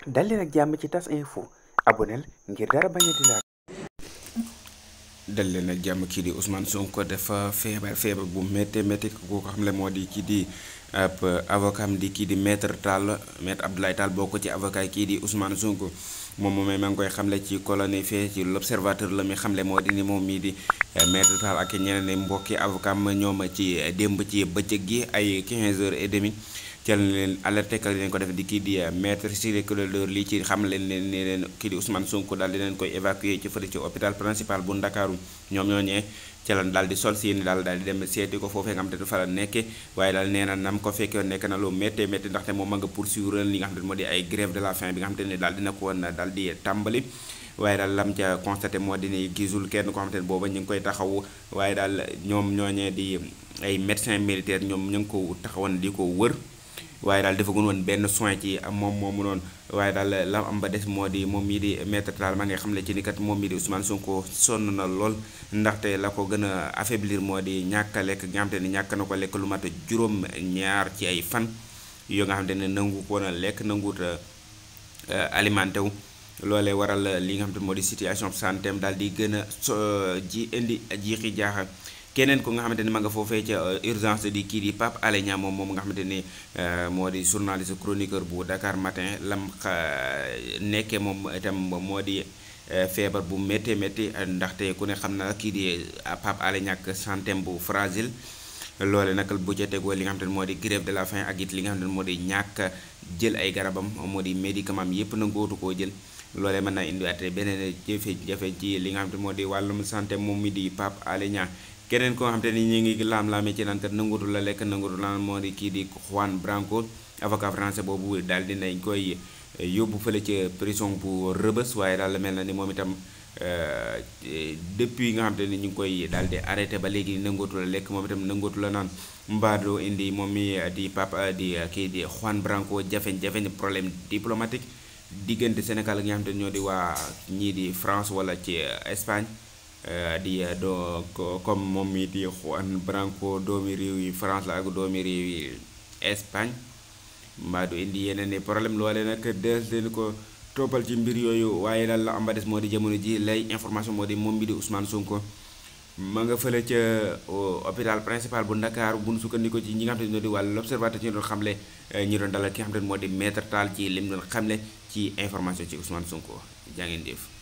dal leen ak jàmm ci tas info aboneel ngir dara bañ a di laal dal leen ak jàmm kii di Ousmane Sonko dafa feebar feebar bu méttee métti ku ko xam ne moo di kii di ab avocat am di kii di maître Tall maître Abdoulaye Tall bokk ci avocat kii di Ousmane Sonko moom moomay maa ngi koy xamle ci colonie fee ci l'observateur la mi xamle moo di ni moom mii di maître Tall ak ñeneen mbokki avocat am ñoom ci démb ci bëccëg gi ay 15 heures et demi ci lañ leen alerté que leen ko def di kii di maître Ciré Clédor Ly ci xam leen leen ne leen kii di Ousmane Sonko daal di leen koy évacuer ci fële ci hôpital principal bu Ndakaaru ñoom ñooñee ci lan daal di sol seeni daal daal di dem seeti ko foofee nga xam te du fa la nekke waaye daal nee na nam ko fekkee nekk na lu méttee métti ndaxte moom ma nga poursuivre li nga xam te moo di ay grève de la faim bi nga xam te ne daal dina ko woon daal di tàmbali waaye daal lam ca constaté moo di ni gisul kenn ko xamante ne booba ñu ngi koy taxawu waaye daal ñoom ñooñee di ay médecin militaire ñoom ñu ngi ko taxawoon di ko wër waaye daal defagun woon benn soin ci moom moomu noonu waaye daal la am ba des moo di moom mii di maître Tall ma ngay xam ne ci ni kat moom mii di Ousmane Sonko sonn na lool ndaxte la ko gën a affaiblir moo di ñàkk a lekk nga xamante ni ñàkk na ko lekk lu mat juróom ñaar ci ay fan yoo nga xamante ne nangu ko woon a lekk nanguut alimenté wu loolee waral li nga xamante moo di situation santé am daal di gën a so ji indi jiixi jaaxa keneen ko nga xamante ni ma nga foofee ca urgence di kii di Pape Alé Niang moom moom nga xamante ni moo di journaliste chroniqueur bu Dakar Matin lam nekkee moom itam moo di feebar bu métti métti ndaxte ku ne xam na kii di Pape Alé Niang santé bu fragile loole nag bu ca tegoo li nga xamante ni moo di grève de la faim ak it li nga xamante ni moo di ñàkk jël ay garabam moo di médicament yépp na ngootu koo jël loolee mën naa indiwaat beneen jafe-jafe ci li nga xamante moo di wàllum santé moom mi di Pape Alé Niang keneen koo xam te ni ñu ngi laam-laamee ci naan kat nangutu la lekk nangutu la moo di kii di Juan Branco avocat français boobu daal dinañ koy yóbbu fële ca prison bu rëbës waaye daal mel na ni moom itam depuis nga xam te ni ñu ngi koy daal di arrêté ba léegi nangutu la lekk moom itam nangutu la naan mbaadoo indi moom mi di papa di kii di Juan Branco jafe-jafe problème diplomatique diggante Sénégal ak nga xam te ñoo di waa ñii di France wala ci Espagne di doo comme moom mi di Juan Branco doomi réew yi France la ak doomi réew yi Espagne mbaa du indi yeneen i problème loole nag des leen ko toppal ci mbir yooyu waaye daal la am ba des moo di jamono ji lay information moo di moom mi di Ousmane Sonko ma nga fële ca hôpital principal bu Ndakaar bu nu sukkandiku ci ñi nga xam te ñoo di wàllu l'observateur ñu doon xamle ñi doon dalal ki nga xam te moo di maître Tall ci lim doon xamle ci information ci Ousmane Sonko jaa ngeen jëf